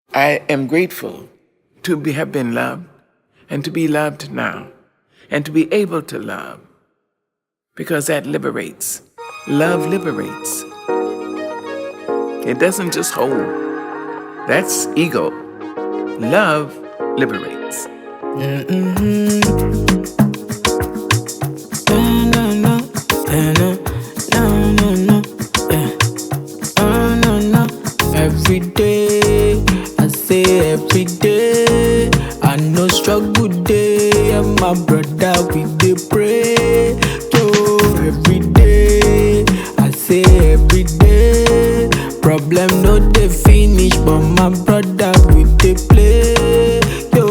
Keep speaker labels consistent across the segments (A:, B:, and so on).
A: I am grateful to be, have been loved and to be loved now and to be able to love because that liberates. Love liberates. It doesn't just hold. That's ego. Love liberates.
B: No, no, no, eh, no, no, no, no, eh. Oh, no, no. Every day, I say every day, I know struggle day, and my brother we dey pray. Yo, every day, I say every day, problem no dey finish, but my brother we dey play.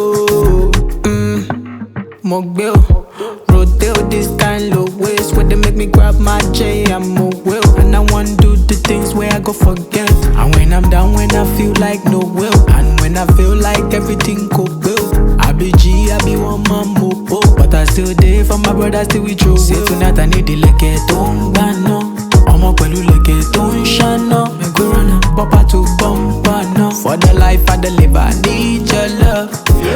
B: Yo, mm. Mogbil, rotate this kind of ways where they make me grab my J. I'm a will, and I want do the things where I go forget. And when I'm down, when I feel like no will, and when I feel like everything go well, I be G, I be one man mopo, but I still there for my brother, still with you. Say tonight I need the leke tó ń gbà náà, ọmọ pẹ̀lú leke tó ń ṣáná. Me go run am, bumper to bumper now. For the life I deliver, I need your love.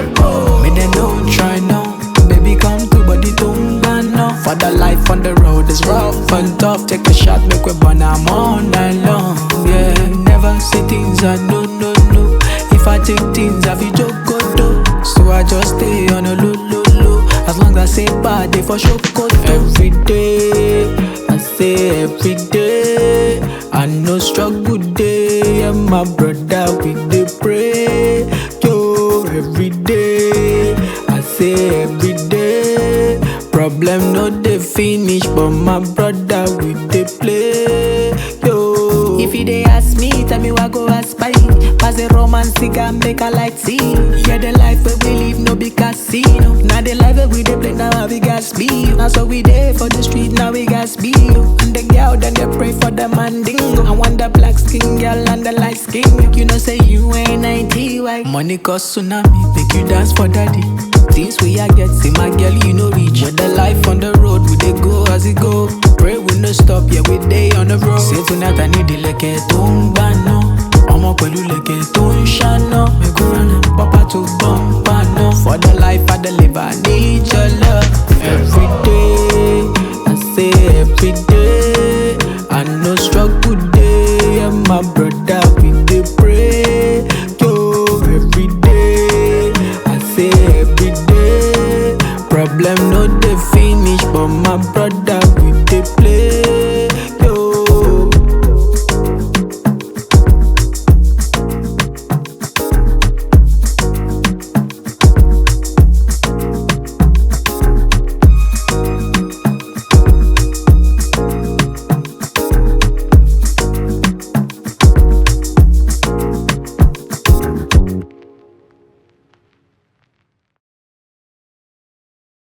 B: Me they don't try now. Baby, come through, body don't burn now. For the life on the road is rough and tough. Take a shot, make we burn I'm all night long. Yeah, never say things I no, no, no. If I take things, I feel joke go do. So I just stay on a low, low, low. As long as I say bad, they for sure go Every day, I say every day. I know struggle day, and my brother we dey pray. Yo, every day, I say every day. Problem no dey finish, but my brother we dey play. Yo, if you dey ask me, tell me what go aspire. Pass the romance cigar, make a light see. Yeah, the life where we live no be casino. Now the life where we dey play now we got speed. Now so we dey for the street now we got speed. And the girl then they pray for the mandingo. I want the black skin girl and the light skin. You know say you ain't 90 white. Money cause tsunami, make you dance for daddy. Things we a get, see my girl, you know reach. With the life on the road, we dey go as it go. Pray we no stop, yeah we dey on the road. Say tonight I need the leke tó ń gbà náà. ọmọ pẹ̀lú leke tó ń ṣáná. Me go run am, papa to bumper náà. For the life I deliver, I need your love.